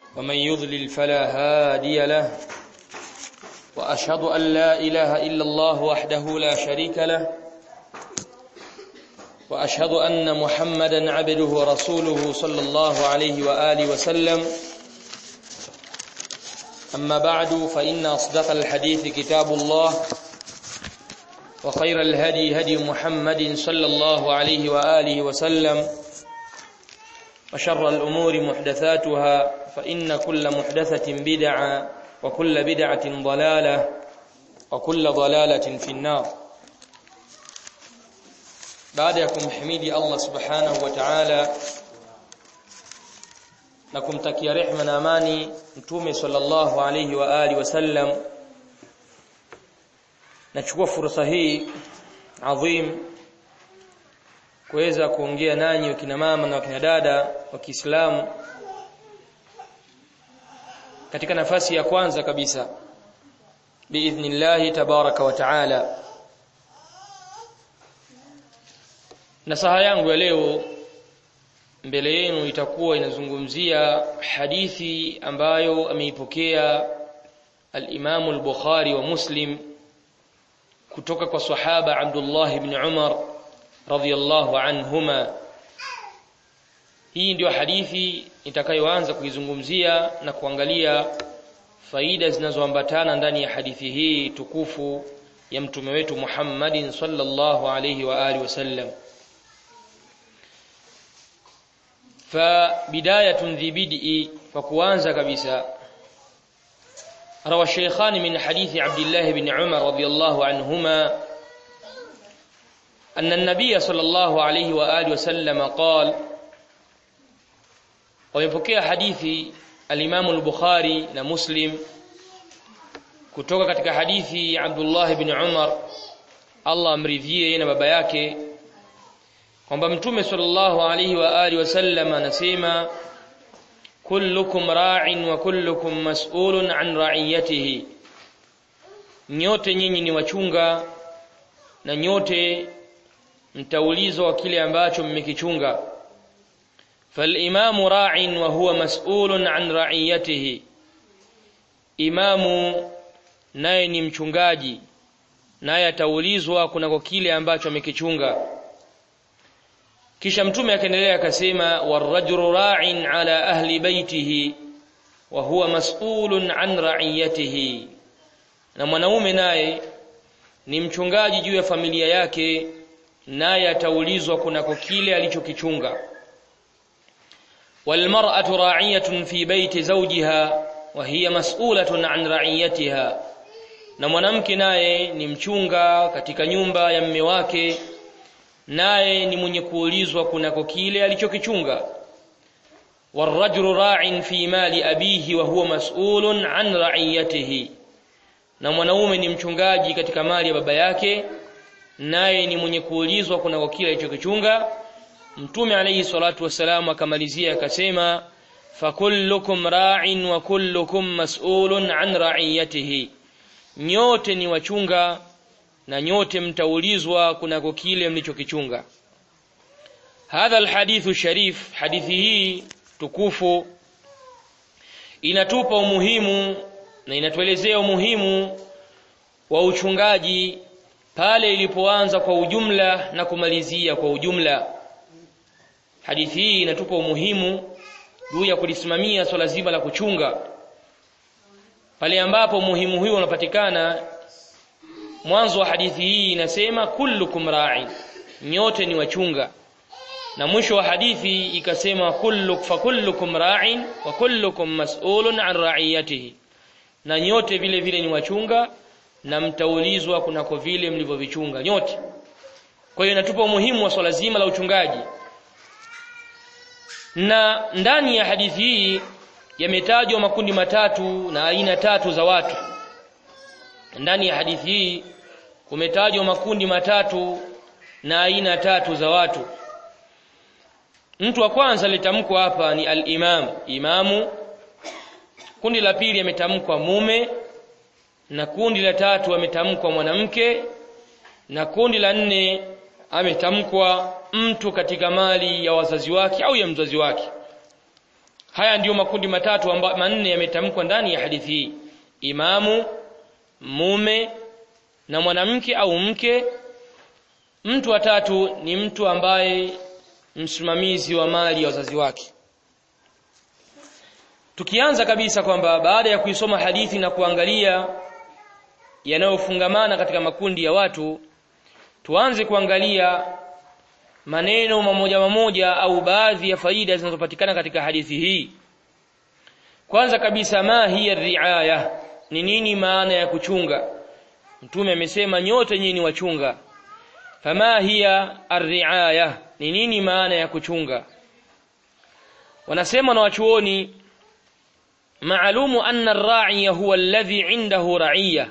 ومن يضلل فلا هادي له وأشهد أن لا إله إلا الله وحده لا شريك له وأشهد أن محمدا عبده ورسوله صلى الله عليه وآله وسلم أما بعد فإن أصدق الحديث كتاب الله وخير الهدي هدي محمد صلى الله عليه وآله وسلم وشر الأمور محدثاتها فإن كل محدثة بدعة وكل بدعة ضلالة وكل ضلالة في النار بعد يكم حميدي الله سبحانه وتعالى na kumtakia rehma na amani mtume sallallahu alayhi wa alihi wasallam nachukua fursa hii adhim kuweza kuongea nanyi wakina mama na wakina dada wa Kiislamu katika nafasi ya kwanza kabisa biidhnillah tabaraka wa taala nasaha yangu ya leo mbele yenu itakuwa inazungumzia hadithi ambayo ameipokea al-Imam al-Bukhari wa Muslim kutoka kwa sahaba Abdullah ibn Umar radhiyallahu anhuma hii ndio hadithi nitakayoanza kuizungumzia na kuangalia faida zinazoambatana ndani ya hadithi hii tukufu ya mtume wetu Muhammadin sallallahu alayhi wa alihi wasallam فبداية ذي بدء فكوانزا كبسا روى الشيخان من حديث عبد الله بن عمر رضي الله عنهما أن النبي صلى الله عليه وآله وسلم قال ويبكي حديث الإمام البخاري ومسلم kutoka katika hadithi Abdullah ibn Umar Allah amridhie na baba yake kwamba mtume sallallahu alaihi wa alihi wasallam anasema kullukum ra'in wa kullukum mas'ulun an ra'iyatihi nyote nyinyi ni wachunga na nyote mtaulizwa wa kile ambacho mmekichunga فالإمام راع وهو مسؤول عن رعيته imamu naye ni mchungaji naye ataulizwa kunako kile ambacho amekichunga kisha mtume akaendelea akasema warajulu ra'in ala ahli baitihi wa huwa mas'ulun an ra'iyatihi na mwanaume naye ni mchungaji juu ya familia yake naye ataulizwa kunako kile alichokichunga walmar'atu ra'iyatun fi baiti zawjiha wa hiya mas'ulatun an ra'iyatiha na mwanamke naye ni mchunga katika nyumba ya mme wake naye ni mwenye kuulizwa kunako kile alichokichunga warajulu ra'in fi mali abihi wa huwa mas'ulun an ra'iyatihi na mwanaume ni mchungaji katika mali ya baba yake naye ni mwenye kuulizwa kunako kile alichokichunga mtume alayhi salatu wasalam akamalizia akasema fakullukum ra'in wa kullukum mas'ulun an ra'iyatihi nyote ni wachunga na nyote mtaulizwa kunako kile mlichokichunga hadha alhadithu sharif hadithi hii tukufu inatupa umuhimu na inatuelezea umuhimu wa uchungaji pale ilipoanza kwa ujumla na kumalizia kwa ujumla hadithi hii inatupa umuhimu juu ya kulisimamia swala zima la kuchunga pale ambapo umuhimu huo unapatikana mwanzo wa hadithi hii inasema kullukum ra'in nyote ni wachunga na mwisho wa hadithi ikasema kulluk fa kullukum ra'in wa kullukum mas'ulun an ra'iyatihi na nyote vile vile ni wachunga na mtaulizwa kunako vile mlivyovichunga nyote kwa hiyo inatupa umuhimu wa swala zima la uchungaji na ndani ya hadithi hii yametajwa makundi matatu na aina tatu za watu ndani ya hadithi hii kumetajwa makundi matatu na aina tatu za watu mtu wa kwanza litamkwa hapa ni al-imam imamu kundi la pili ametamkwa mume na kundi la tatu ametamkwa mwanamke na kundi la nne ametamkwa mtu katika mali ya wazazi wake au ya mzazi wake haya ndiyo makundi matatu amba, manne yametamkwa ndani ya hadithi hii imamu mume na mwanamke au mke mtu wa tatu ni mtu ambaye msimamizi wa mali ya wazazi wake tukianza kabisa kwamba baada ya kuisoma hadithi na kuangalia yanayofungamana katika makundi ya watu tuanze kuangalia maneno mamoja mamoja au baadhi ya faida zinazopatikana katika hadithi hii kwanza kabisa ma hiya riaya ni nini maana ya kuchunga mtume amesema nyote nyinyi ni wachunga fama hiya arriaya ni nini maana ya kuchunga wanasema na wachuoni maalumu anna ar-ra'iya huwa alladhi 'indahu ra'iyya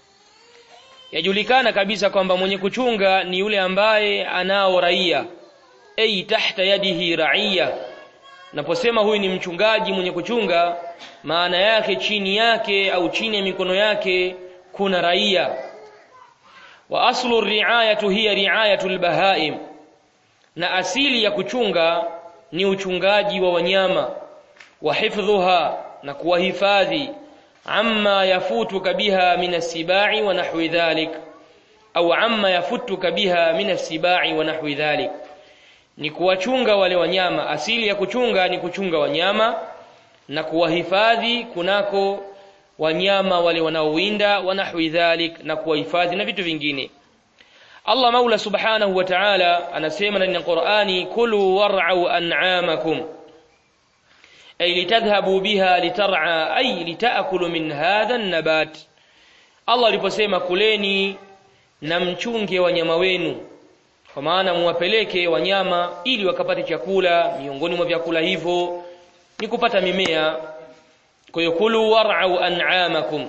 yajulikana kabisa kwamba mwenye kuchunga ni yule ambaye anao raia ay tahta yadihi raia naposema huyu ni mchungaji mwenye kuchunga maana yake chini yake au chini ya mikono yake kuna raia wa aslu riayatu hiya riayatu albahaim na asili ya kuchunga ni uchungaji wa wanyama wa hifdhuha na kuwahifadhi amma yafutuka biha min as-sibai wa nahwi dhalik au amma yafutuka biha min as-sibai wa nahwi dhalik ni kuwachunga wale wanyama asili ya kuchunga ni kuchunga wanyama na kuwahifadhi kunako wanyama wale wanaowinda wa nahwi dhalik na kuwahifadhi na vitu vingine Allah Maula Subhanahu wa Ta'ala anasema ndani ya Qur'ani kulu war'au an'amakum ay litadhhabu biha litar'a ay litakulu min hadha an-nabat Allah aliposema kuleni na mchunge wanyama wenu kwa maana muwapeleke wanyama ili wakapate chakula miongoni mwa vyakula hivyo ni kupata mimea kwa hiyo kulu war'au an'amakum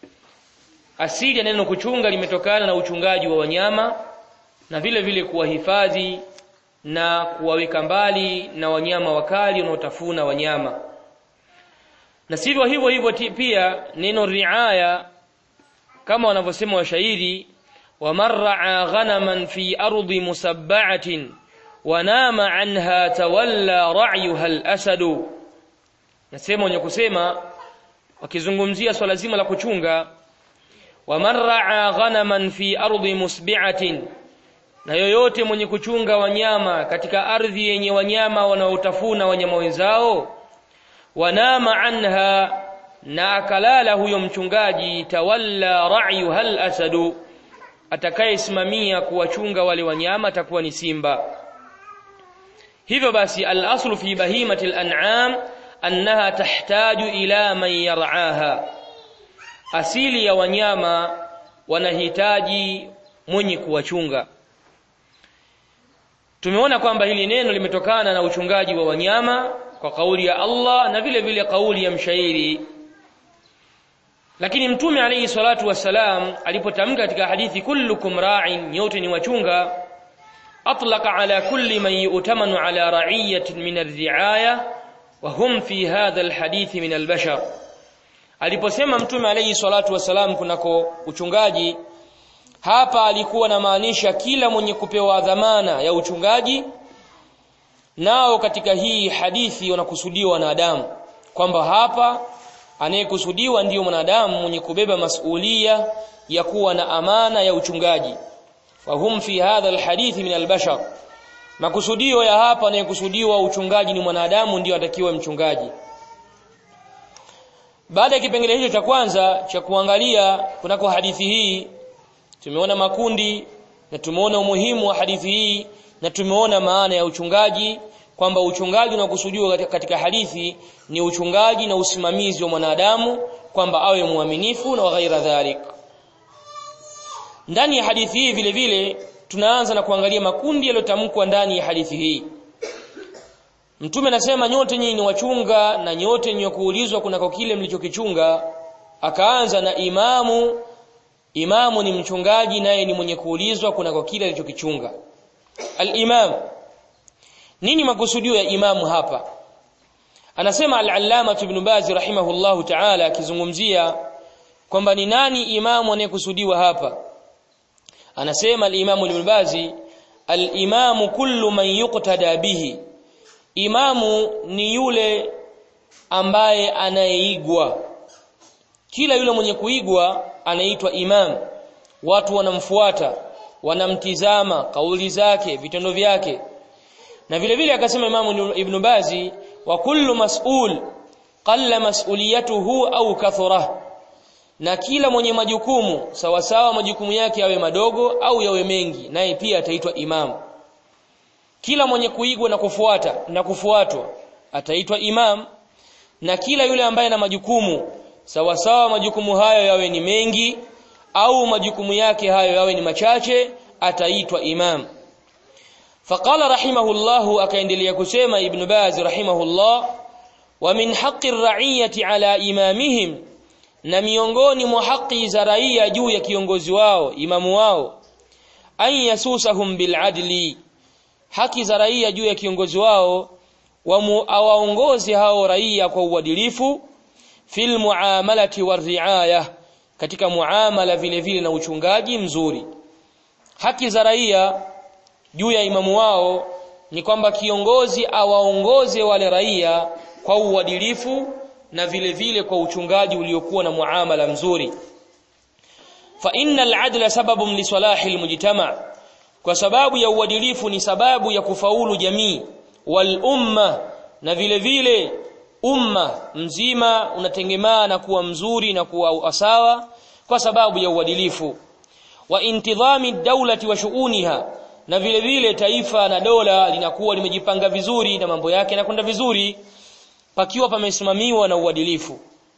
asili ya neno kuchunga limetokana na uchungaji wa wanyama na vile vile kuwahifadhi na kuwaweka mbali na wanyama wakali wanaotafuna wanyama na sivyo hivyo hivyo pia neno riaya kama wanavyosema washairi wamarra ghanaman fi ardi musabba'atin wanama anha tawalla ra'yuha al-asadu nasema wenye kusema wakizungumzia swala zima la kuchunga wamarra ghanaman fi ardi musbi'atin na yoyote mwenye kuchunga wanyama katika ardhi yenye wanyama wanaotafuna wanyama wenzao wanama anha na akalala huyo mchungaji tawalla ra'yu hal asadu atakayesimamia kuwachunga wale wanyama atakuwa ni simba hivyo basi al-aslu fi bahimati al-an'am annaha tahtaju ila man yar'aha asili ya wanyama wanahitaji mwenye kuwachunga tumeona kwamba hili neno limetokana na uchungaji wa wanyama kwa kauli ya Allah na vile vile kauli ya mshairi lakini mtume alayhi salatu wassalam alipotamka katika hadithi kullukum ra'in nyote ni wachunga atlaqa ala kulli man yu'tamanu ala ra'iyatin min ar-ri'aya wa hum fi hadha al-hadith min al-bashar aliposema mtume alayhi salatu wassalam kunako uchungaji hapa alikuwa na maanisha kila mwenye kupewa dhamana ya uchungaji nao katika hii hadithi wanakusudiwa wanadamu kwamba hapa anayekusudiwa ndiyo mwanadamu mwenye kubeba masulia ya kuwa na amana ya uchungaji fahum fi hadha alhadithi min albashar makusudio ya hapa anayekusudiwa uchungaji ni mwanadamu ndiyo atakiwa mchungaji baada ya kipengele hicho cha kwanza cha kuangalia kunako hadithi hii tumeona makundi na tumeona umuhimu wa hadithi hii na tumeona maana ya uchungaji kwamba uchungaji unakusudiwa katika hadithi ni uchungaji na usimamizi wa mwanadamu kwamba awe muaminifu na ghaira dhalik ndani ya hadithi hii vile vile tunaanza na kuangalia makundi yaliyotamkwa ndani ya hadithi hii Mtume anasema nyote nyinyi ni wachunga na nyote ni kuulizwa kunako kile mlichokichunga akaanza na imamu imamu ni mchungaji naye ni mwenye kuulizwa kunako kile alichokichunga al-imam nini makusudio ya imamu hapa anasema al-allama ibn baz rahimahullahu ta'ala akizungumzia kwamba ni nani imamu anayekusudiwa hapa anasema al-imamu ibn baz al-imamu kullu man yuqtada bihi imamu ni yule ambaye anayeigwa kila yule mwenye kuigwa anaitwa imam watu wanamfuata wanamtizama kauli zake vitendo vyake na vile vile akasema Imam Ibn Bazi wa kullu mas'ul qalla mas'uliyatuhu au kathura na kila mwenye majukumu sawa sawa majukumu yake yawe madogo au yawe mengi naye pia ataitwa imam kila mwenye kuigwa na kufuata na kufuatwa ataitwa imam na kila yule ambaye na majukumu sawa sawa majukumu hayo yawe ni mengi au majukumu yake hayo yawe ni machache ataitwa imam faqala rahimahullah akaendelea kusema ibn baz rahimahullah wa min haqqi ar-ra'iyati ala imamihim na miongoni mwa haki za raia juu ya kiongozi wao imamu wao an yasusahum bil adli haki za raia juu ya kiongozi wao waongoze hao raia kwa uadilifu fil muamalati warriaya katika muamala vile vile na uchungaji mzuri haki za raia juu ya imamu wao ni kwamba kiongozi awaongoze wale raia kwa uadilifu na vile vile kwa uchungaji uliokuwa na muamala mzuri fa innal adla sababun li salahi almujtama kwa sababu ya uadilifu ni sababu ya kufaulu jamii wal umma na vile vile umma mzima unatengemaa na kuwa mzuri na kuwa sawa kwa sababu ya uadilifu wa intidhami dawlati wa shuuniha na vile vile taifa na dola linakuwa limejipanga vizuri na mambo yake yanakwenda vizuri pakiwa pamesimamiwa na uadilifu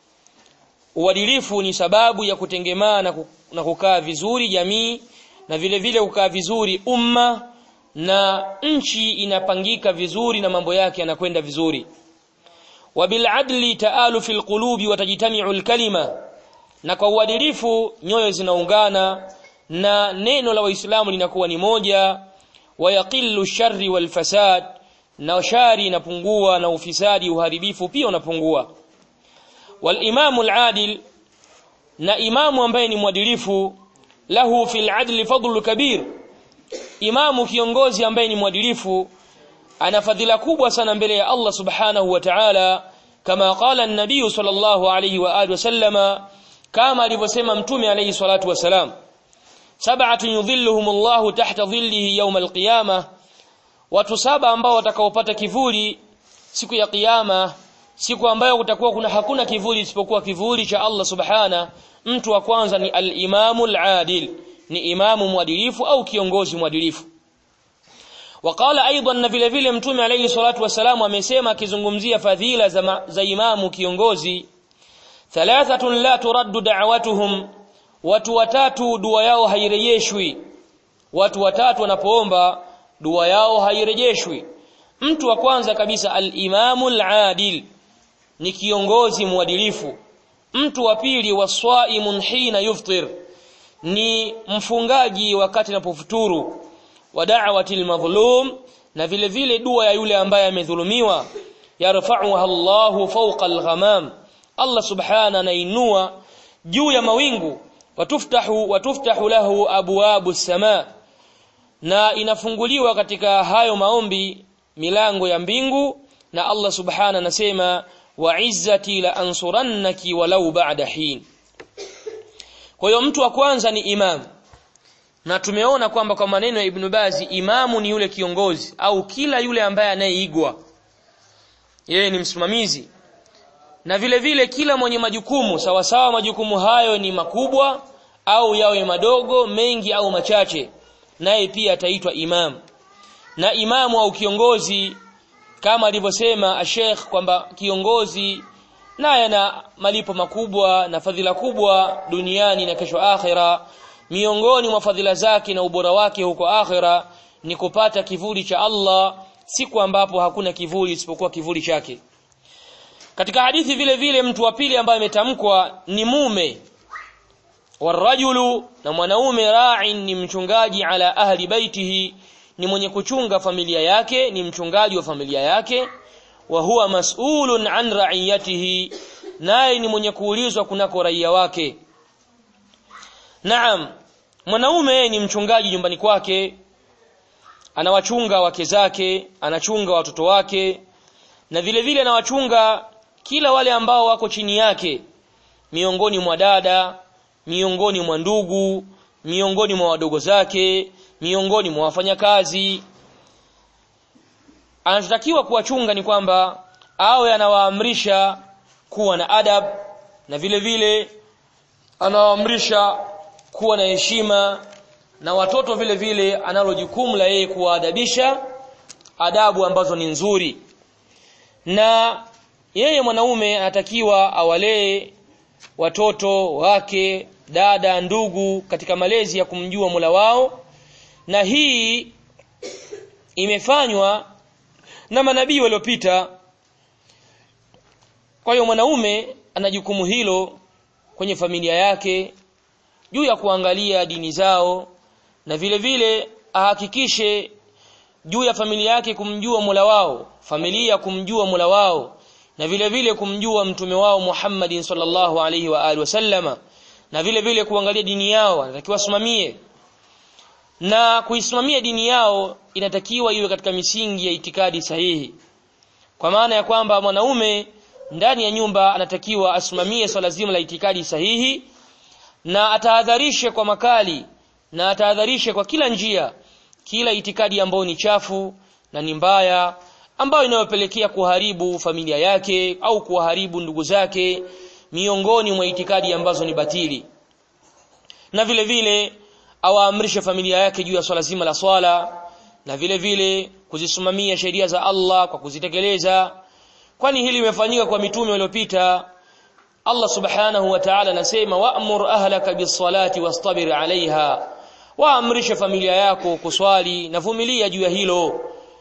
uadilifu ni sababu ya kutengemaa na kukaa vizuri jamii na vile vile kukaa vizuri umma na nchi inapangika vizuri na mambo yake yanakwenda vizuri wabiladli taalu fil qulubi watajtami'u alkalima na kwa uadilifu nyoyo zinaungana na neno la waislamu linakuwa ni moja wayaqillu sharri wal fasad na shari inapungua na ufisadi uharibifu pia unapungua wal imamu al-adil na imamu ambaye ni mwadilifu lahu fil adli fadlu kabir imamu kiongozi ambaye ni mwadilifu ana fadhila kubwa sana mbele ya Allah subhanahu wa ta'ala kama qala an-nabiy sallallahu alayhi wa alihi wasallama kama alivyosema mtume alayhi salatu wasalam sab'atun yudhilluhum Allahu tahta dhillihi yawm al-qiyamah watu saba ambao watakaopata kivuli siku ya kiyama siku ambayo kutakuwa kuna hakuna kivuli isipokuwa kivuli cha Allah subhana mtu wa kwanza ni al-imamu al-adil ni imamu mwadilifu au kiongozi mwadilifu waqala aidan na vile vile mtume alayhi salatu wasalam amesema akizungumzia fadhila za, za imamu kiongozi thalathatun la turaddu da'watuhum watu watatu dua yao hairejeshwi watu watatu wanapoomba dua yao hairejeshwi mtu wa kwanza kabisa al-imamu al-adil ni kiongozi mwadilifu mtu wa pili waswaimun hina yuftir ni mfungaji wakati anapofuturu wa da'wati al-madhlum na vile vile dua ya yule ambaye amedhulumiwa yarfa'uha Allahu fawqa al-ghamam Allah subhana anainua juu ya mawingu watuftahu watuftahu lahu abwabu as-samaa na inafunguliwa katika hayo maombi milango ya mbingu na Allah subhana anasema wa izzati la ansurannaki walau ba'da hin kwa hiyo mtu wa kwanza ni imam na tumeona kwamba kwa maneno ya Ibn Bazi imamu ni yule kiongozi au kila yule ambaye anayeigwa yeye ni msimamizi na vile vile kila mwenye majukumu sawa sawa majukumu hayo ni makubwa au yawe madogo mengi au machache naye pia ataitwa imam na imamu au kiongozi kama alivyosema Sheikh kwamba kiongozi naye ana malipo makubwa na fadhila kubwa duniani na kesho akhira miongoni mwa fadhila zake na ubora wake huko akhira ni kupata kivuli cha Allah siku ambapo hakuna kivuli isipokuwa kivuli chake katika hadithi vile vile mtu wa pili ambaye ametamkwa ni mume warajulu na mwanaume ra'in ni mchungaji ala ahli baitihi ni mwenye kuchunga familia yake ni mchungaji wa familia yake wa huwa mas'ulun an ra'iyatihi naye ni mwenye kuulizwa kunako raia wake Naam mwanaume ni mchungaji nyumbani kwake anawachunga wake zake anachunga watoto wake na vile vile anawachunga kila wale ambao wako chini yake miongoni mwa dada miongoni mwa ndugu miongoni mwa wadogo zake miongoni mwa wafanyakazi anachotakiwa kuwachunga ni kwamba awe anawaamrisha kuwa na adab na vile vile anawaamrisha kuwa na heshima na watoto vile vile analo jukumu la yeye kuwaadabisha adabu ambazo ni nzuri na yeye mwanaume anatakiwa awalee watoto wake dada ndugu katika malezi ya kumjua Mola wao na hii imefanywa na manabii waliopita kwa hiyo mwanaume ana jukumu hilo kwenye familia yake juu ya kuangalia dini zao na vile vile ahakikishe juu ya familia yake kumjua Mola wao familia kumjua Mola wao na vile vile kumjua mtume wao Muhammadin sallallahu alaihi wa alihi wasallama na vile vile kuangalia dini yao anatakiwa simamie na kuisimamia dini yao inatakiwa iwe katika misingi ya itikadi sahihi kwa maana ya kwamba mwanaume ndani ya nyumba anatakiwa asimamie swala zima la itikadi sahihi na atahadharishe kwa makali na atahadharishe kwa kila njia kila itikadi ambayo ni chafu na ni mbaya ambayo inayopelekea kuharibu familia yake au kuharibu ndugu zake miongoni mwa itikadi ambazo ni batili na vile vile awaamrishe familia yake juu ya swala zima la swala na vile vile kuzisimamia sheria za Allah kwa kuzitekeleza kwani hili limefanyika kwa mitume waliopita Allah subhanahu wa ta'ala anasema wa'mur ahlaka bis-salati wastabir 'alayha waamrishe familia yako kuswali na vumilia juu ya hilo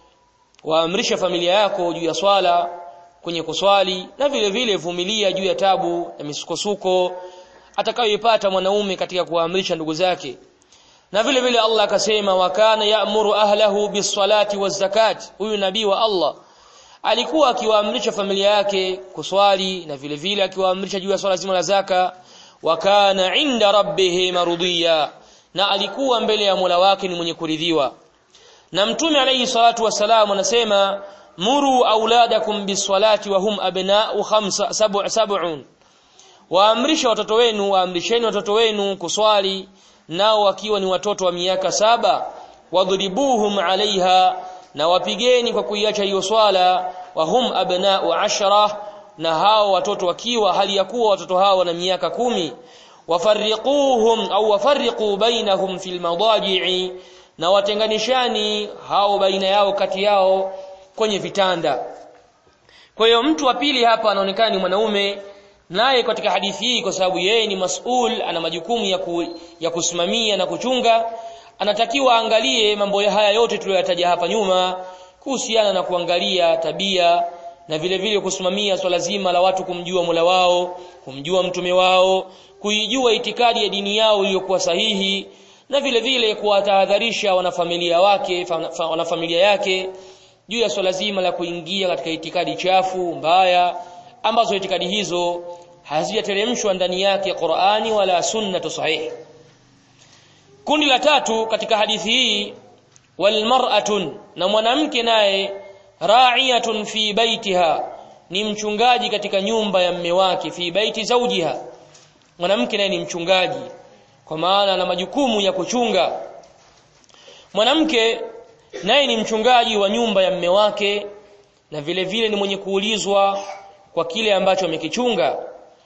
waamrishe familia yako juu ya swala kwenye kuswali na vile vile vumilia juu ya tabu na misukosuko atakayoipata mwanaume katika kuamrisha ndugu zake na vile vile Allah akasema wakana ya'muru ahlahu bis-salati waz-zakati huyu nabii wa Allah alikuwa akiwaamrisha familia yake kuswali na vile vile akiwaamrisha juu ya swala zima la zaka wakana inda rabbih marudhiya na alikuwa mbele ya Mola wake ni mwenye kuridhiwa na mtume alayhi salatu wasalam anasema muru auladakum biswalati wa hum abna'u khamsa sab'un sab'un waamrisha watoto wenu waamrisheni watoto wenu kuswali nao wakiwa ni watoto wa miaka saba wadhribuhum alaiha na wapigeni kwa kuiacha hiyo swala wa hum abna'u ashara na hao watoto wakiwa hali ya kuwa watoto hao wana miaka kumi wafarriquhum au wafarriqu bainahum fil madaji'i na watenganishani hao baina yao kati yao kwenye vitanda kwa hiyo mtu wa pili hapa anaonekana ni mwanaume naye katika hadithi hii kwa sababu yeye ni masul ana majukumu ya, ku, ya kusimamia na kuchunga anatakiwa angalie mambo haya yote tuliyoyataja hapa nyuma kuhusiana na kuangalia tabia na vile vile kusimamia swala zima la watu kumjua Mola wao kumjua mtume wao kuijua itikadi ya dini yao iliyokuwa sahihi na vile vile kuwatahadharisha wanafamilia wake wanafamilia yake juu ya swala zima la kuingia katika itikadi chafu mbaya ambazo itikadi hizo hazijateremshwa ndani yake Qur'ani wala sunnatu sahihi kundi la tatu katika hadithi hii walmar'atun na mwanamke naye ra'iyatun fi baitiha ni mchungaji katika nyumba ya mme wake fi baiti zawjiha mwanamke naye ni mchungaji kwa maana ana majukumu ya kuchunga mwanamke naye ni mchungaji wa nyumba ya mme wake na vile vile ni mwenye kuulizwa kwa kile ambacho amekichunga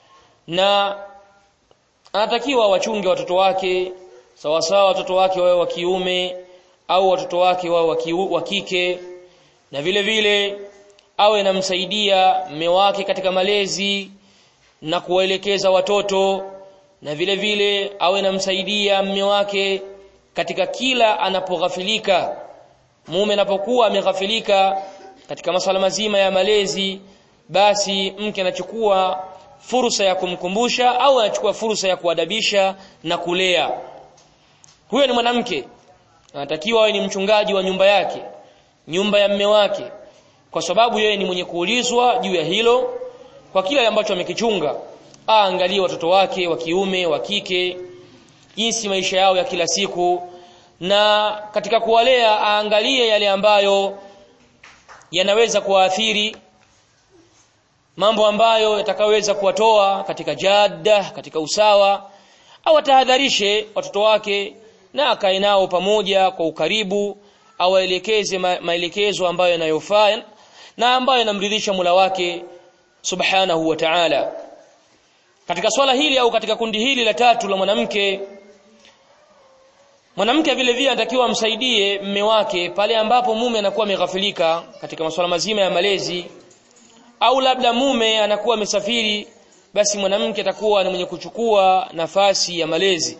na anatakiwa wachunge watoto wake sawa sawa watoto wake wawe wa kiume au watoto wake wawe wa kike na vile vile awe namsaidia mme wake katika malezi na kuwaelekeza watoto na vile vile awe namsaidia mme wake katika kila anapoghafilika mume anapokuwa ameghafilika katika masuala mazima ya malezi basi mke anachukua fursa ya kumkumbusha au anachukua fursa ya kuadabisha na kulea huyo ni mwanamke anatakiwa awe ni mchungaji wa nyumba yake nyumba ya mme wake kwa sababu yeye ni mwenye kuulizwa juu ya hilo kwa kile ambacho amekichunga aangalie watoto wake wa kiume wa kike jinsi maisha yao ya kila siku na katika kuwalea aangalie yale ambayo yanaweza kuwaathiri mambo ambayo yatakaweza kuwatoa katika jadda katika usawa au atahadharishe watoto wake na akae nao pamoja kwa ukaribu au aelekeze ma maelekezo ambayo yanayofaa na ambayo yanamridhisha Mola wake subhanahu wa ta'ala katika swala hili au katika kundi hili la tatu la mwanamke mwanamke vile vile anatakiwa amsaidie mme wake pale ambapo mume anakuwa ameghafilika katika masuala mazima ya malezi au labda mume anakuwa amesafiri basi mwanamke atakuwa ni mwenye kuchukua nafasi ya malezi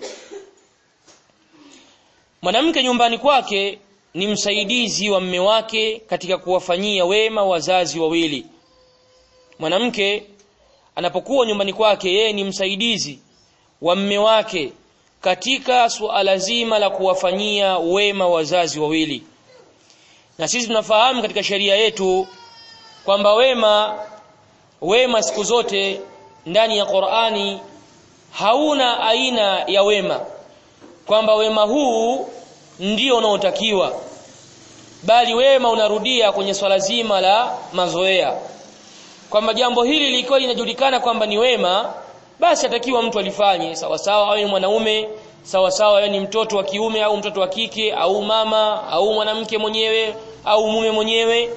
mwanamke nyumbani kwake ni msaidizi wa mme wake katika kuwafanyia wema wazazi wawili mwanamke anapokuwa nyumbani kwake yeye ni msaidizi wa mme wake katika suala zima la kuwafanyia wema wazazi wawili na sisi tunafahamu katika sheria yetu kwamba wema wema siku zote ndani ya Qur'ani hauna aina ya wema kwamba wema huu ndio unaotakiwa bali wema unarudia kwenye swala zima la mazoea kwamba jambo hili likiwa linajulikana kwamba ni wema basi atakiwa mtu alifanye sawa sawa awe ni mwanaume sawa sawa awe ni mtoto wa kiume au mtoto wa kike au mama au mwanamke mwenyewe au mume mwenyewe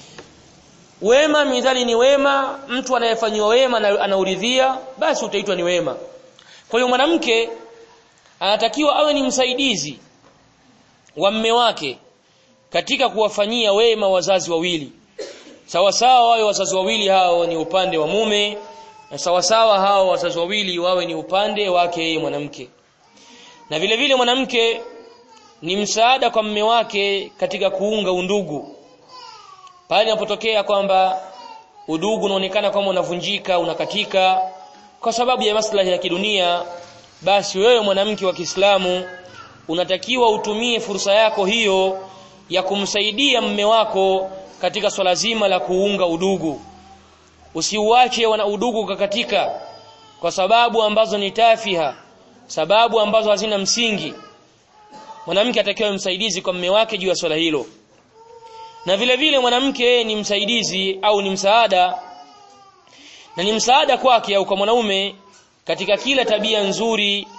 wema midhali ni wema mtu anayefanyiwa wema na anauridhia basi utaitwa ni wema kwa hiyo mwanamke anatakiwa awe ni msaidizi wa mme wake katika kuwafanyia wema wazazi wawili sawa sawa wawe wazazi wawili hao ni upande wa mume na sawa sawa hao wazazi wawili wawe ni upande wake yeye mwanamke na vile vile mwanamke ni msaada kwa mme wake katika kuunga undugu pale inapotokea kwamba udugu unaonekana kama unavunjika unakatika kwa sababu ya maslahi ya kidunia basi wewe mwanamke wa Kiislamu unatakiwa utumie fursa yako hiyo ya kumsaidia mme wako katika swala zima la kuunga udugu usiuache wana udugu kakatika kwa sababu ambazo ni tafiha sababu ambazo hazina msingi mwanamke atakiwa msaidizi kwa mme wake juu ya swala hilo na vile vile mwanamke ni msaidizi au ni msaada na ni msaada kwake au kwa mwanaume katika kila tabia nzuri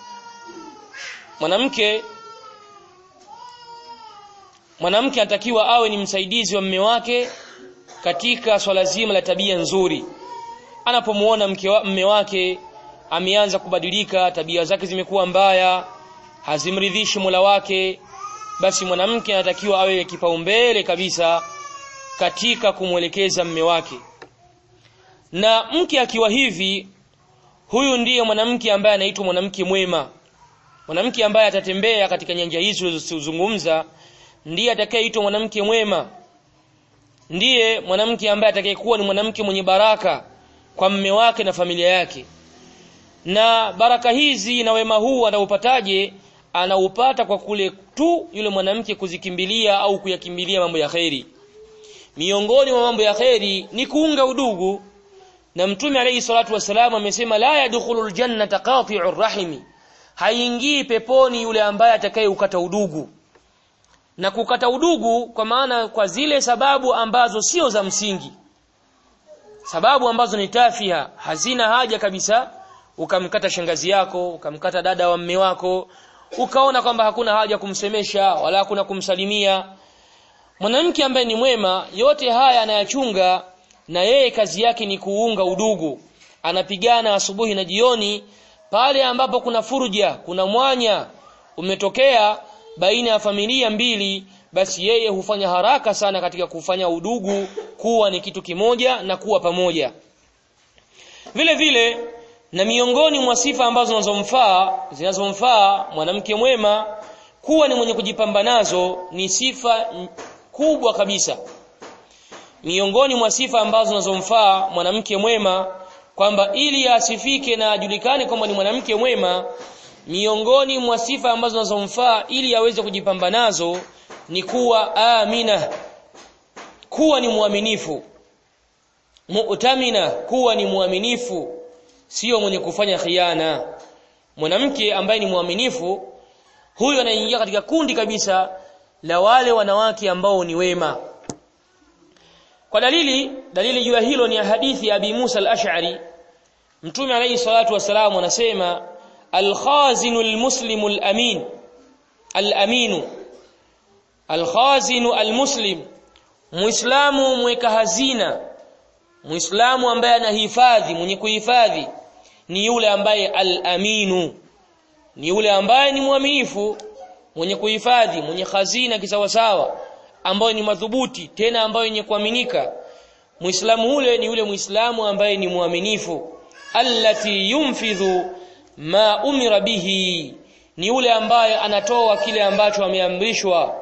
mwanamke mwanamke anatakiwa awe ni msaidizi wa mme wake katika swala zima la tabia nzuri anapomuona mke wa, mme wake ameanza kubadilika tabia zake zimekuwa mbaya hazimridhishi Mola wake basi mwanamke anatakiwa awe kipaumbele kabisa katika kumwelekeza mme wake na mke akiwa hivi huyu ndiye mwanamke ambaye anaitwa mwanamke mwema mwanamke ambaye atatembea katika nyanja hizi tulizozungumza ndiye atakayeitwa mwanamke mwema ndiye mwanamke ambaye atakayekuwa ni mwanamke mwenye baraka kwa mme wake na familia yake na baraka hizi na wema huu anaupataje anaupata kwa kule tu yule mwanamke kuzikimbilia au kuyakimbilia mambo ya kheri miongoni mwa mambo ya kheri ni kuunga udugu na mtume alayhi salatu wasalam amesema la yadkhulul jannata qati'ur rahimi haingii peponi yule ambaye atakayeukata udugu na kukata udugu kwa maana kwa zile sababu ambazo sio za msingi sababu ambazo ni tafia hazina haja kabisa ukamkata shangazi yako ukamkata dada wa mme wako ukaona kwamba hakuna haja kumsemesha wala hakuna kumsalimia mwanamke ambaye ni mwema yote haya anayachunga na yeye kazi yake ni kuunga udugu anapigana asubuhi na jioni pale ambapo kuna furja kuna mwanya umetokea baina ya familia mbili basi yeye hufanya haraka sana katika kufanya udugu kuwa ni kitu kimoja na kuwa pamoja vile vile na miongoni mwa sifa ambazo zinazomfaa zinazomfaa mwanamke mwema kuwa ni mwenye kujipamba nazo ni sifa kubwa kabisa miongoni mwa sifa ambazo zinazomfaa mwanamke mwema kwamba ili asifike na ajulikane kwamba ni mwanamke mwema miongoni mwa sifa ambazo zinazomfaa ili aweze kujipamba nazo ni kuwa amina kuwa ni mwaminifu mu'tamina kuwa ni mwaminifu sio mwenye kufanya khiana mwanamke ambaye ni mwaminifu huyo anaingia katika kundi kabisa la wale wanawake ambao ni wema kwa dalili dalili juu ya hilo ni hadithi ya Abi Musa al-Ash'ari Mtume alayhi salatu wasalam anasema al-khazinu al-muslimu al-amin al-aminu al-khazinu al-muslim muislamu mweka hazina muislamu ambaye anahifadhi mwenye kuhifadhi ni yule ambaye al-aminu ni yule ambaye ni mwaminifu mwenye kuhifadhi mwenye hazina kisawasawa ambayo ni madhubuti tena ambayo yenye kuaminika muislamu ule ni yule muislamu ambaye ni mwaminifu allati yumfidhu ma umira bihi ni yule ambaye anatoa kile ambacho ameamrishwa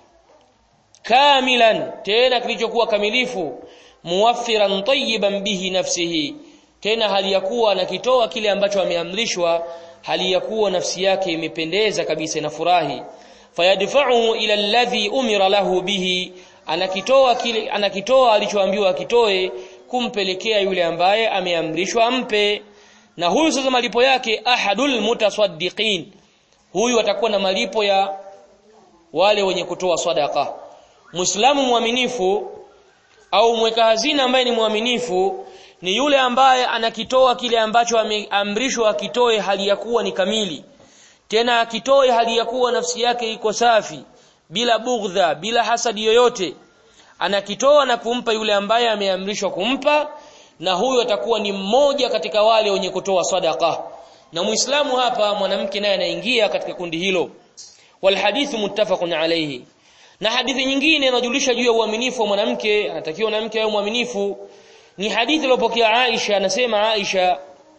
kamilan tena kilichokuwa kamilifu muwaffiran tayyiban bihi nafsihi tena hali ya kuwa anakitoa kile ambacho ameamrishwa hali ya kuwa nafsi yake imependeza kabisa inafurahi fayadfa'uhu ila alladhi umira lahu bihi anakitoa kile anakitoa alichoambiwa akitoe kumpelekea yule ambaye ameamrishwa ampe na huyu sasa malipo yake ahadul mutasaddiqin huyu atakuwa na malipo ya wale wenye kutoa sadaka muislamu mwaminifu au mweka hazina ambaye ni mwaminifu ni yule ambaye anakitoa kile ambacho ameamrishwa akitoe hali ya kuwa ni kamili tena akitoe hali ya kuwa nafsi yake iko safi bila bugdha bila hasadi yoyote anakitoa na kumpa yule ambaye ameamrishwa kumpa na huyo atakuwa ni mmoja katika wale wenye kutoa sadaka na muislamu hapa mwanamke naye anaingia katika kundi hilo wal hadithu muttafaqun alayhi na hadithi nyingine inajulisha juu ya uaminifu wa mwanamke anatakiwa mwanamke awe mwaminifu ni hadithi iliyopokea Aisha anasema Aisha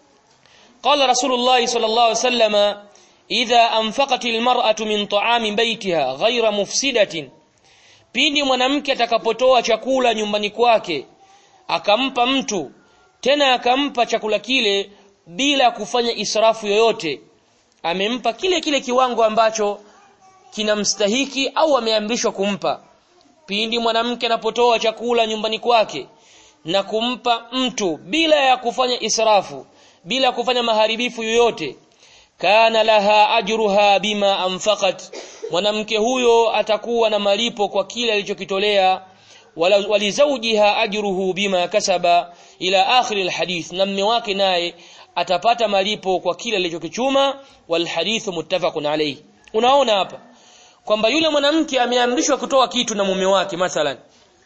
qala Rasulullah sallallahu alaihi wasallam idha anfaqat almar'atu min ta'ami baytiha ghayra mufsidatin pindi mwanamke atakapotoa chakula nyumbani kwake akampa mtu tena akampa chakula kile bila kufanya israfu yoyote amempa kile kile kiwango ambacho kinamstahiki au ameamrishwa kumpa pindi mwanamke anapotoa chakula nyumbani kwake na kumpa mtu bila ya kufanya israfu bila kufanya maharibifu yoyote kana laha ajruha bima anfaqat mwanamke huyo atakuwa na malipo kwa kile alichokitolea walizaujiha ajruhu bima kasaba ila akhir alhadith na mme wake naye atapata malipo kwa kile alichokichuma walhadithu muttafaqun alayhi unaona hapa kwamba yule mwanamke ameamrishwa kutoa kitu na mume wake mathalan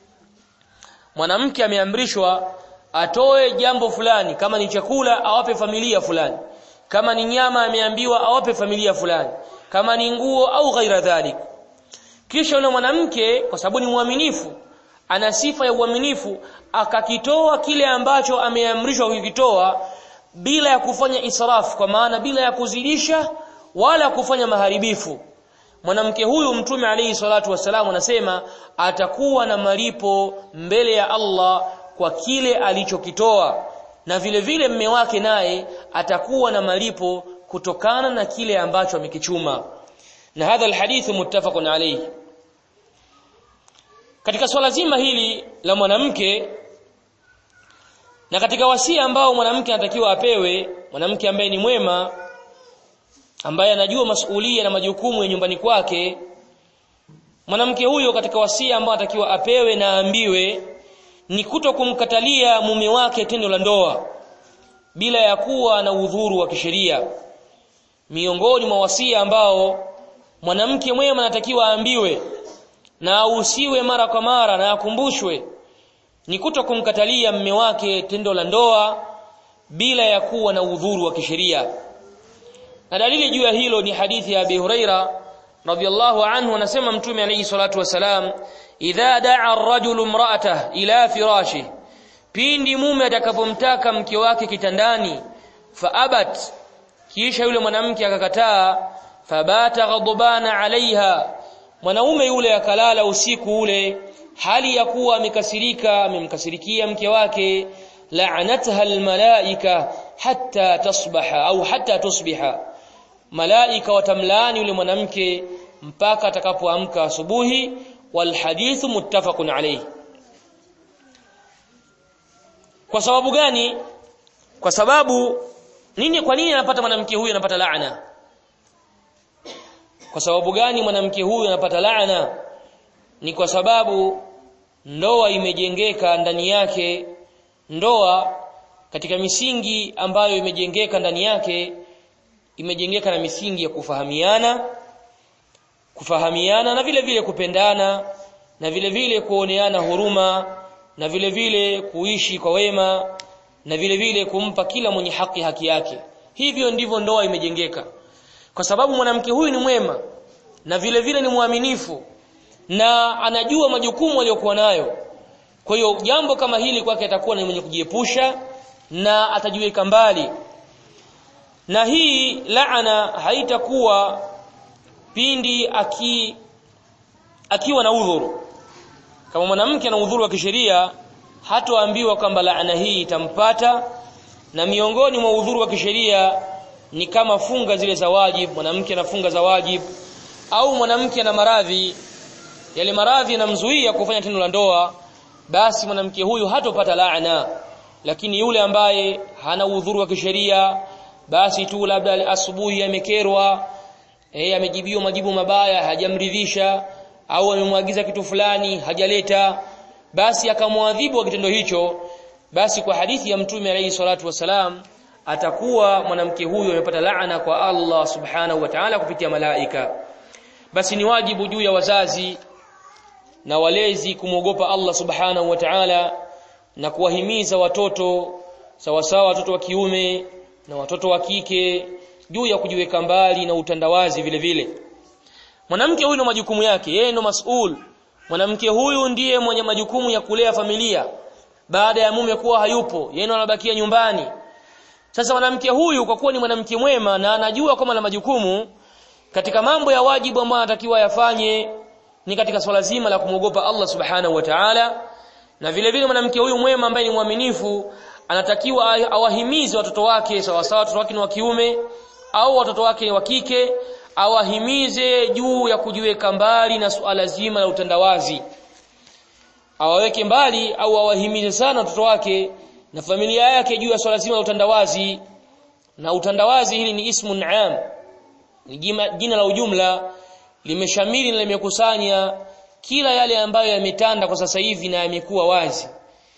mwanamke ameamrishwa atoe jambo fulani kama ni chakula awape familia fulani kama ni nyama ameambiwa awape familia fulani kama ni nguo au ghaira dhalik kisha yule mwanamke kwa sababu ni mwaminifu ana sifa ya uaminifu akakitoa kile ambacho ameamrishwa kukitoa bila ya kufanya israfu kwa maana bila ya kuzidisha wala kufanya maharibifu mwanamke huyu mtume alayhi salatu wasalam anasema atakuwa na malipo mbele ya Allah kwa kile alichokitoa na vile vile mme wake naye atakuwa na malipo kutokana na kile ambacho amekichuma na hadha alhadith muttafaqun alayhi katika swala zima hili la mwanamke na katika wasia ambao mwanamke anatakiwa apewe mwanamke ambaye ni mwema ambaye anajua masuhulia na majukumu ya nyumbani kwake mwanamke huyo katika wasia ambao anatakiwa apewe na aambiwe ni kuto kumkatalia mume wake tendo la ndoa bila ya kuwa na udhuru wa kisheria miongoni mwa wasia ambao mwanamke mwema anatakiwa aambiwe na ahusiwe mara kwa mara na akumbushwe ni kuto kumkatalia mume wake tendo la ndoa bila ya kuwa na udhuru wa kisheria na dalili juu ya hilo ni hadithi ya Abi Huraira radhiyallahu anhu anasema mtume alayhi salatu wasalam idha da'a ar-rajulu imra'atahu ila firashi pindi mume atakapomtaka mke wake kitandani faabat kisha yule mwanamke akakataa fabata ghadbana alaiha mwanaume yule akalala usiku ule hali ya kuwa amekasirika amemkasirikia mke wake la'anatha almalaika hatta tasbaha au hatta tusbiha malaika watamlaani yule mwanamke mpaka atakapoamka asubuhi wal hadithu muttafaqun alayhi kwa sababu gani kwa sababu nini kwa nini anapata mwanamke huyu anapata laana kwa sababu gani mwanamke huyu anapata laana ni kwa sababu ndoa imejengeka ndani yake ndoa katika misingi ambayo imejengeka ndani yake imejengeka na misingi ya kufahamiana kufahamiana na vile vile kupendana na vile vile kuoneana huruma na vile vile kuishi kwa wema na vile vile kumpa kila mwenye haki haki yake hivyo ndivyo ndoa imejengeka kwa sababu mwanamke huyu ni mwema na vile vile ni mwaminifu na anajua majukumu aliyokuwa nayo kwa hiyo jambo kama hili kwake atakuwa ni mwenye kujiepusha na atajiweka mbali na hii laana haitakuwa pindi aki akiwa na udhuru kama mwanamke ana udhuru wa kisheria hatoambiwa kwamba laana hii itampata na miongoni mwa udhuru wa kisheria ni kama funga zile za wajib mwanamke anafunga za wajib au mwanamke ana maradhi yale maradhi yanamzuia kufanya tendo la ndoa basi mwanamke huyu hatopata laana lakini yule ambaye hana udhuru wa kisheria basi tu labda asubuhi amekerwa eh amejibiwa majibu mabaya hajamridhisha au amemwagiza kitu fulani hajaleta basi akamwadhibu kwa kitendo hicho basi kwa hadithi ya mtume alayhi salatu wasalam atakuwa mwanamke huyo amepata laana kwa Allah subhanahu wa ta'ala kupitia malaika basi ni wajibu juu ya wazazi na walezi kumwogopa Allah subhanahu wa ta'ala na kuwahimiza watoto sawasawa watoto wa kiume na watoto wa kike juu ya kujiweka mbali na utandawazi vile vile mwanamke huyu na majukumu yake yeye ndo masul mwanamke huyu ndiye mwenye majukumu ya kulea familia baada ya mume kuwa hayupo yeye ndo anabakia nyumbani sasa mwanamke huyu kwa kuwa ni mwanamke mwema na anajua kwamba na majukumu katika mambo ya wajibu ambayo anatakiwa yafanye ni katika swala zima la kumwogopa Allah subhanahu wa ta'ala na vile vile mwanamke huyu mwema ambaye ni mwaminifu anatakiwa awahimize watoto wake sawa sawa watoto wake ni wa kiume au watoto wake wa kike awahimize juu ya kujiweka mbali na suala zima la utandawazi awaweke mbali au awahimize sana watoto wake na familia yake juu ya swala zima la utandawazi na utandawazi hili ni ismun am ni jina la ujumla limeshamiri na limekusanya kila yale ambayo yametanda kwa sasa hivi na yamekuwa wazi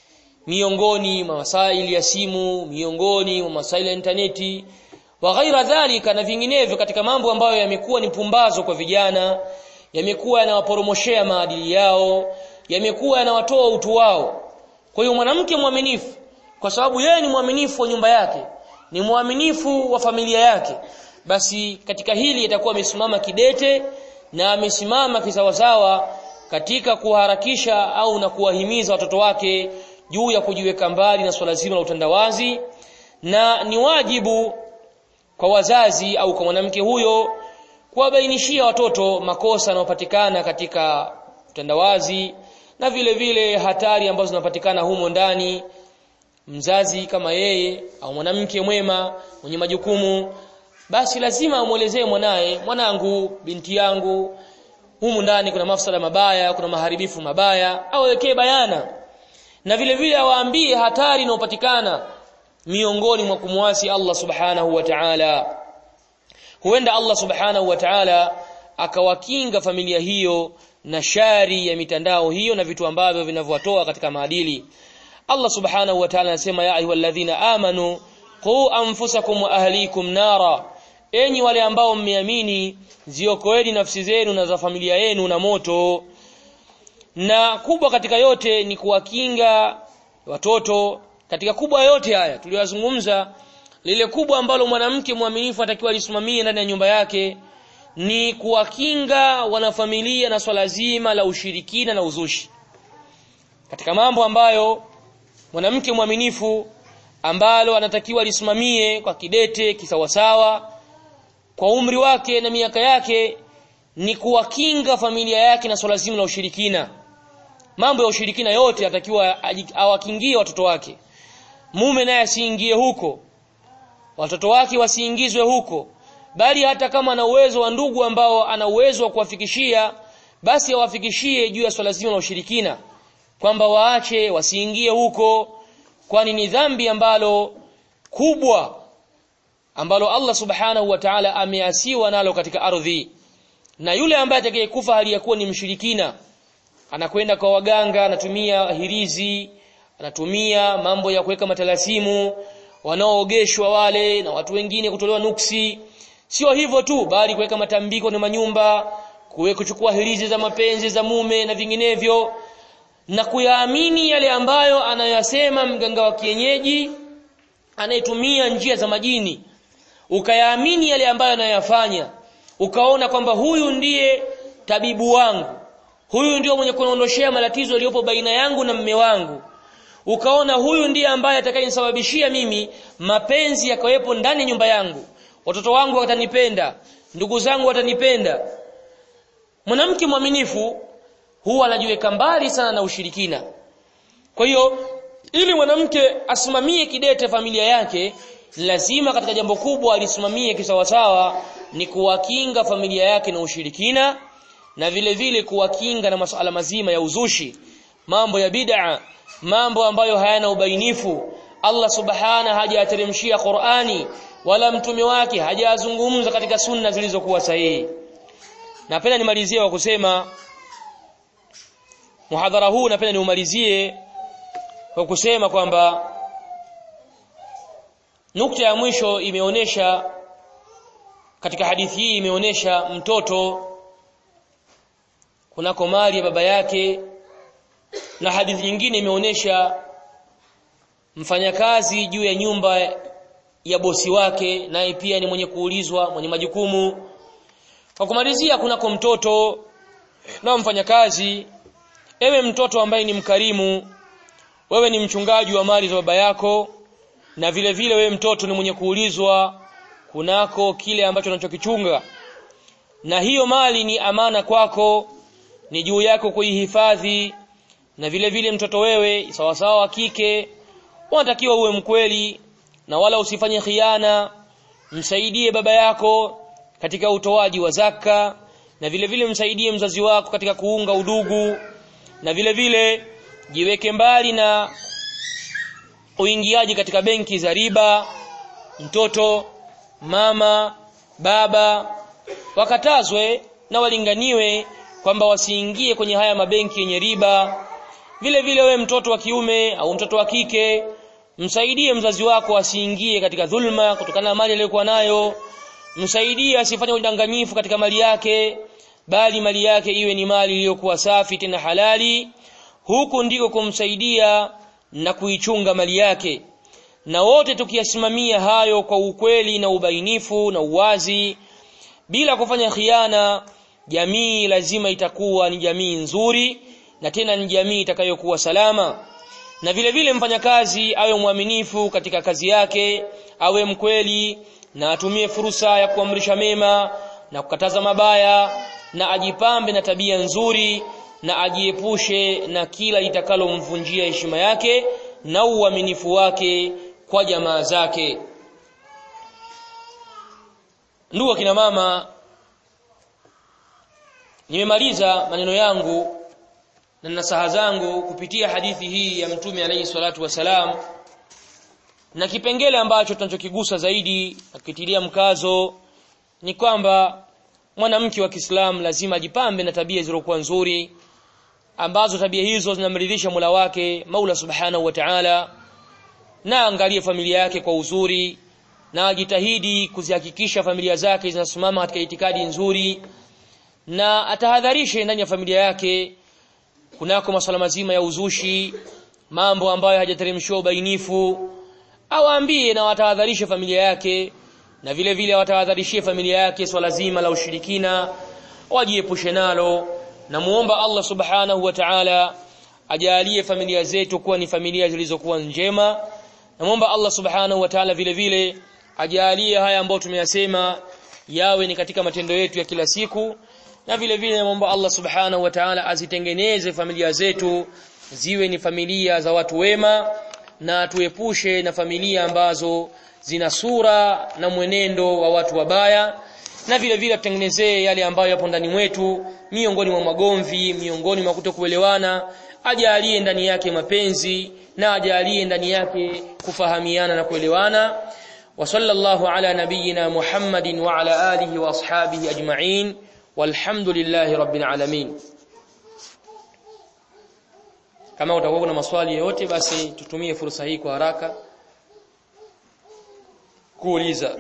miongoni mwa masaili ya simu miongoni mwa masaili ya interneti wa ghaira dhalika na vinginevyo katika mambo ambayo yamekuwa ni pumbazo kwa vijana yamekuwa yanawaporomoshea maadili yao yamekuwa yanawatoa utu wao kwa hiyo mwanamke mwaminifu kwa sababu yeye ni mwaminifu wa nyumba yake ni mwaminifu wa familia yake basi katika hili itakuwa amesimama kidete na amesimama kisawasawa katika kuharakisha au na kuwahimiza watoto wake juu ya kujiweka mbali na swala zima la utandawazi na ni wajibu kwa wazazi au kwa mwanamke huyo kuwabainishia watoto makosa yanayopatikana katika utandawazi na vile vile hatari ambazo zinapatikana humo ndani mzazi kama yeye au mwanamke mwema mwenye majukumu basi lazima amuelezee mwanaye mwanangu binti yangu humu ndani kuna mafsada mabaya kuna maharibifu mabaya awekee bayana na vile vile awaambie hatari inayopatikana miongoni mwa kumwasi Allah subhanahu wa ta'ala huenda Allah subhanahu wa ta'ala akawakinga familia hiyo na shari ya mitandao hiyo na vitu ambavyo vinavyowatoa katika maadili Allah subhanahu wa ta'ala anasema ya ayyuhalladhina amanu qu anfusakum wa ahlikum nara enyi wale ambao mmeamini ziokoeni nafsi zenu na za familia yenu na moto na kubwa katika yote ni kuwakinga watoto katika kubwa yote haya tuliyozungumza lile kubwa ambalo mwanamke mwaminifu atakiwa lisimamie ndani ya nyumba yake ni kuwakinga wanafamilia na swala zima la ushirikina na uzushi katika mambo ambayo mwanamke mwaminifu ambalo anatakiwa lisimamie kwa kidete kisawasawa kwa umri wake na miaka yake ni kuwakinga familia yake na swala zima la ushirikina mambo ya ushirikina yote atakiwa awakingie watoto wake mume naye asiingie huko watoto wake wasiingizwe huko bali hata kama ana uwezo wa ndugu ambao ana uwezo wa kuwafikishia basi awafikishie juu ya swala zima la ushirikina kwamba waache wasiingie huko kwani ni dhambi ambalo kubwa ambalo Allah subhanahu wa ta'ala ameasiwa nalo katika ardhi na yule ambaye atakayekufa hali ya kuwa ni mshirikina anakwenda kwa waganga anatumia hirizi anatumia mambo ya kuweka matalasimu wanaoogeshwa wale na watu wengine kutolewa nuksi sio hivyo tu bali kuweka matambiko na manyumba kuwe kuchukua hirizi za mapenzi za mume na vinginevyo na kuyaamini yale ambayo anayasema mganga wa kienyeji anayetumia njia za majini ukayaamini yale ambayo anayafanya ukaona kwamba huyu ndiye tabibu wangu huyu ndio mwenye kuondoshea matatizo yaliyopo baina yangu na mme wangu ukaona huyu ndiye ambaye atakayenisababishia mimi mapenzi yakawepo ndani ya nyumba yangu watoto wangu watanipenda ndugu zangu watanipenda mwanamke mwaminifu huwa anajiweka mbali sana na ushirikina kwa hiyo ili mwanamke asimamie kidete familia yake lazima katika jambo kubwa alisimamie kisawasawa ni kuwakinga familia yake na ushirikina na vile vile kuwakinga na masuala mazima ya uzushi mambo ya bid'a mambo ambayo hayana ubainifu Allah subhana hajateremshia Qur'ani wala mtume wake hajazungumza katika sunna zilizokuwa sahihi napenda nimalizie kwa kusema muhadhara huu napenda niumalizie kwa kusema kwamba nukta ya mwisho imeonesha katika hadithi hii imeonesha mtoto kunako mali ya baba yake na hadithi nyingine imeonesha mfanyakazi juu ya nyumba ya bosi wake naye pia ni mwenye kuulizwa mwenye majukumu kwa kumalizia kunako mtoto na mfanyakazi ewe mtoto ambaye ni mkarimu wewe ni mchungaji wa mali za baba yako na vile vile wewe mtoto ni mwenye kuulizwa kunako kile ambacho unachokichunga na hiyo mali ni amana kwako ni juu yako kuihifadhi na vile vile mtoto wewe sawasawa wa kike unatakiwa uwe mkweli na wala usifanye khiana msaidie baba yako katika utoaji wa zaka na vile vile msaidie mzazi wako katika kuunga udugu na vile vile jiweke mbali na uingiaji katika benki za riba mtoto mama baba wakatazwe na walinganiwe kwamba wasiingie kwenye haya mabenki yenye riba vile vile we mtoto wa kiume au mtoto wa kike msaidie mzazi wako asiingie katika dhulma kutokana na mali aliyokuwa nayo msaidie asifanye udanganyifu katika mali yake bali mali yake iwe ni mali iliyokuwa safi tena halali huku ndiko kumsaidia na kuichunga mali yake na wote tukiyasimamia hayo kwa ukweli na ubainifu na uwazi bila kufanya khiana jamii lazima itakuwa ni jamii nzuri na tena ni jamii itakayokuwa salama na vile vile mfanyakazi awe mwaminifu katika kazi yake awe mkweli na atumie fursa ya kuamrisha mema na kukataza mabaya na ajipambe na tabia nzuri na ajiepushe na kila itakalomvunjia heshima yake na uaminifu wake kwa jamaa zake ndugu kina mama nimemaliza maneno yangu na nasaha zangu kupitia hadithi hii ya mtume alayhi salatu wasalam na kipengele ambacho tunachokigusa zaidi akitilia mkazo ni kwamba mwanamke wa Kiislamu lazima ajipambe na tabia zilizokuwa nzuri ambazo tabia hizo zinamridhisha Mola wake Maula Subhanahu wa Ta'ala na angalie familia yake kwa uzuri na ajitahidi kuzihakikisha familia zake zinasimama katika itikadi nzuri na atahadharishe ndani ya familia yake kunako masuala mazima ya uzushi mambo ambayo hajateremshiwa ubainifu awaambie na watahadharishe familia yake na vile vile watahadharishie familia yake swala zima la ushirikina wajiepushe nalo na muomba Allah subhanahu wa ta'ala ajalie familia zetu kuwa ni familia zilizokuwa njema na muomba Allah subhanahu wa ta'ala vile vile ajalie haya ambayo tumeyasema yawe ni katika matendo yetu ya kila siku na vile vile naomba Allah subhanahu wa ta'ala azitengeneze familia zetu ziwe ni familia za watu wema na tuepushe na familia ambazo zina sura na mwenendo wa watu wabaya na vile vile tutengenezee yale ambayo yapo ndani mwetu miongoni mwa magomvi miongoni mwa kutokuelewana ajalie ndani yake mapenzi na ajalie ndani yake kufahamiana na kuelewana wa sallallahu ala nabiyyina Muhammadin wa ala alihi wa ashabihi ajma'in walhamdulillahi rabbil alamin kama utakuwa kuna maswali yoyote basi tutumie fursa hii kwa haraka kuuliza